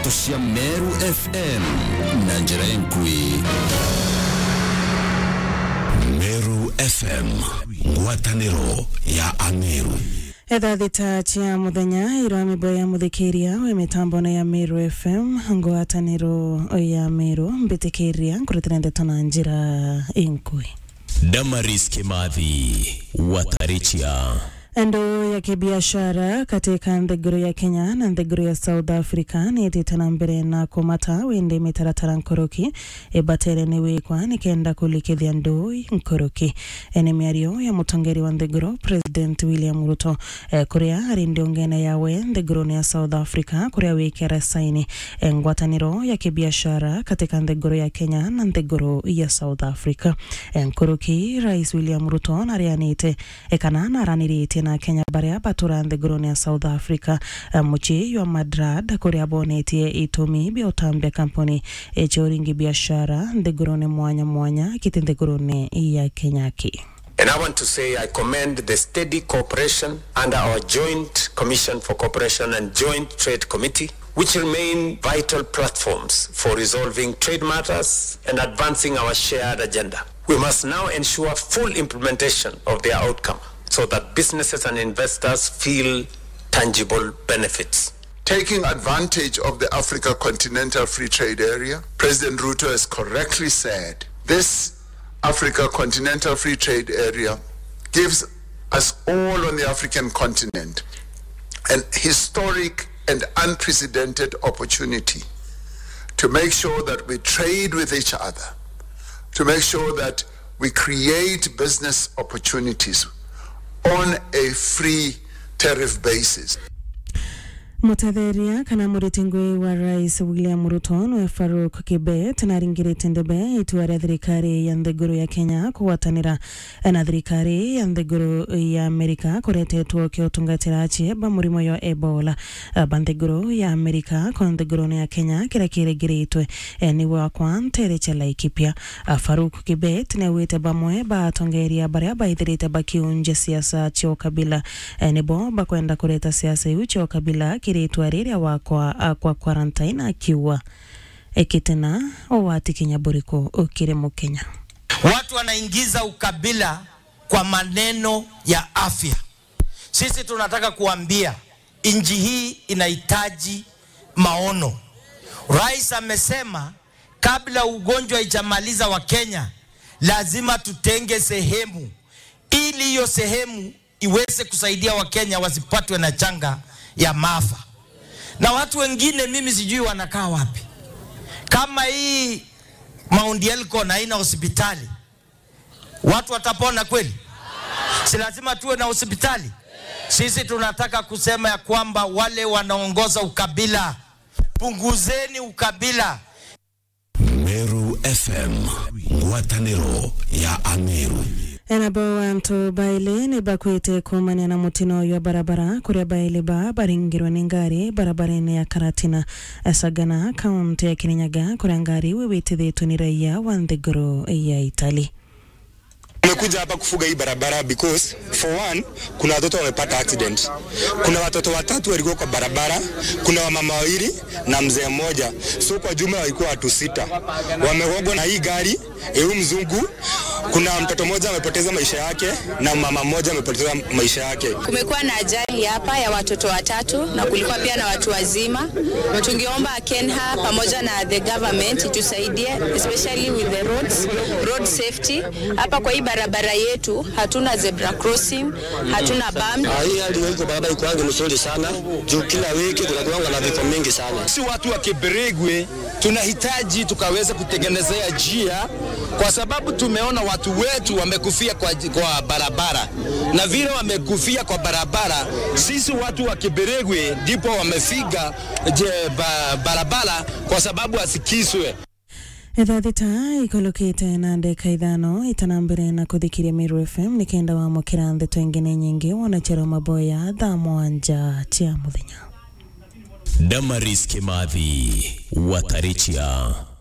ndeto cia meru fm na njĩra enkui meru fm ngwatanĩro ya ameru etha thita cia muthenya irwa mimbo ya muthikiria we mitambo ya Meru FM ngwataniro ya Meru mbitikiria nkurutira ndeto na njira inkui damaris kimathi watarichia endo ya kibiashara katika nthiguru ya Kenya na nthiguru ya South Africa niitite na mbere na kumata windi mitaratara nkoroki ibatere ni wikwa nikenda kulikithia ndui nkoroki ene miario ya mutongeri wa nthiguru President William Ruto eh, kuria ari ndiongene yawe nthiguruni ya South Africa kuria wikere saini eh, ngwataniro ya kibiashara katika nthiguru ya Kenya na nthiguru ya South Africa eh, nkoroki Rais William Ruto narianite ekana naraniritie na Kenya baria batura nthiguruni ya South Africa uh, muchi wa Madrid kuria bonetie itumi bia utambia kampuni echoringi biashara nthiguruni mwanya mwanya kiti nthiguruni ya Kenya ki And I want to say I commend the steady cooperation under our Joint Commission for Cooperation and Joint Trade Committee, which remain vital platforms for resolving trade matters and advancing our shared agenda. We must now ensure full implementation of their outcome so that businesses and investors feel tangible benefits. Taking advantage of the Africa Continental Free Trade Area, President Ruto has correctly said this Africa Continental Free Trade Area gives us all on the African continent an historic and unprecedented opportunity to make sure that we trade with each other, to make sure that we create business opportunities on a free tariff basis. mutetheria kana muritingwi wa rais William Ruto nwe Faruk Kibet naringirite ndebe itua ria thirikari ya nthiguru ya Kenya kugwatanira na thirikari ya nthiguru ya Amerika kuretetwo kiutungatira chieba murimo yo Ebola ba nthiguru ya Amerika kwa nthiguru ya Kenya kira kiringiritwe ni wakwa ntere cha Laikipia Faruk Kibet ne wite bamwe ba tongeria baria baithirite bakiunje siasa cia ukabila nibo bakwenda kureta siasa iu cia ukabila kiritwa riria wakwa kwa quarantine akiwa ekitena owati kinya buriko ukiri mukenya Watu wanaingiza ukabila kwa maneno ya afya. Sisi tunataka kuambia nchi hii inahitaji maono. Rais amesema kabla ugonjwa ijamaliza wa Kenya, lazima tutenge sehemu ili hiyo sehemu iweze kusaidia Wakenya wasipatwe na changa ya maafa. Na watu wengine mimi sijui wanakaa wapi. Kama hii Mount Elgon haina hospitali, watu watapona kweli? Si lazima tuwe na hospitali? Sisi tunataka kusema ya kwamba wale wanaongoza ukabila, punguzeni ukabila. meru fm ngwatanĩro ya ameru enabo wantu baile ni bakwite kumania na mutino uyu wa barabara kuria baile ba baringirwe ni ngari barabara-ini ya karatina sagana kaunti ya kirinyaga kuria ngari wiwitithitwe ni raia wa nthiguru ya itali Tumekuja hapa kufuga hii barabara because for one, kuna watoto wamepata accident. Kuna watoto watatu walikuwa kwa barabara, kuna wamama wawili na mzee mmoja, so kwa jumla walikuwa watu sita wamegongwa na hii gari eu mzungu. Kuna mtoto mmoja amepoteza maisha yake na mama mmoja amepoteza maisha yake. Kumekuwa na ajali hapa ya watoto watatu na kulikuwa pia na watu wazima. Tungeomba KENHA pamoja na the government itusaidie especially with the roads, road safety. Hapa kwa hii barabara yetu hatuna zebra crossing, hatuna bump. Ah, hii hali iko barabara iko yangu mzuri sana juu kila wiki kunakuwa na vifo mingi sana. Si watu wa Kiberigwe tunahitaji tukaweza kutengenezea njia, kwa sababu tumeona watu wetu wamekufia kwa, kwa barabara, na vile wamekufia kwa barabara, sisi watu wa Kiberigwe ndipo wamefika je, ba, barabara kwa sababu asikiswe ithaa thita ikolokite na ndeka ithano itana mbere na kuthikiria Meru FM nikenda wamukira ndeto ingine nyingi wanachero maboya thaa mwanja cia muthenya damaris kimathi watarichia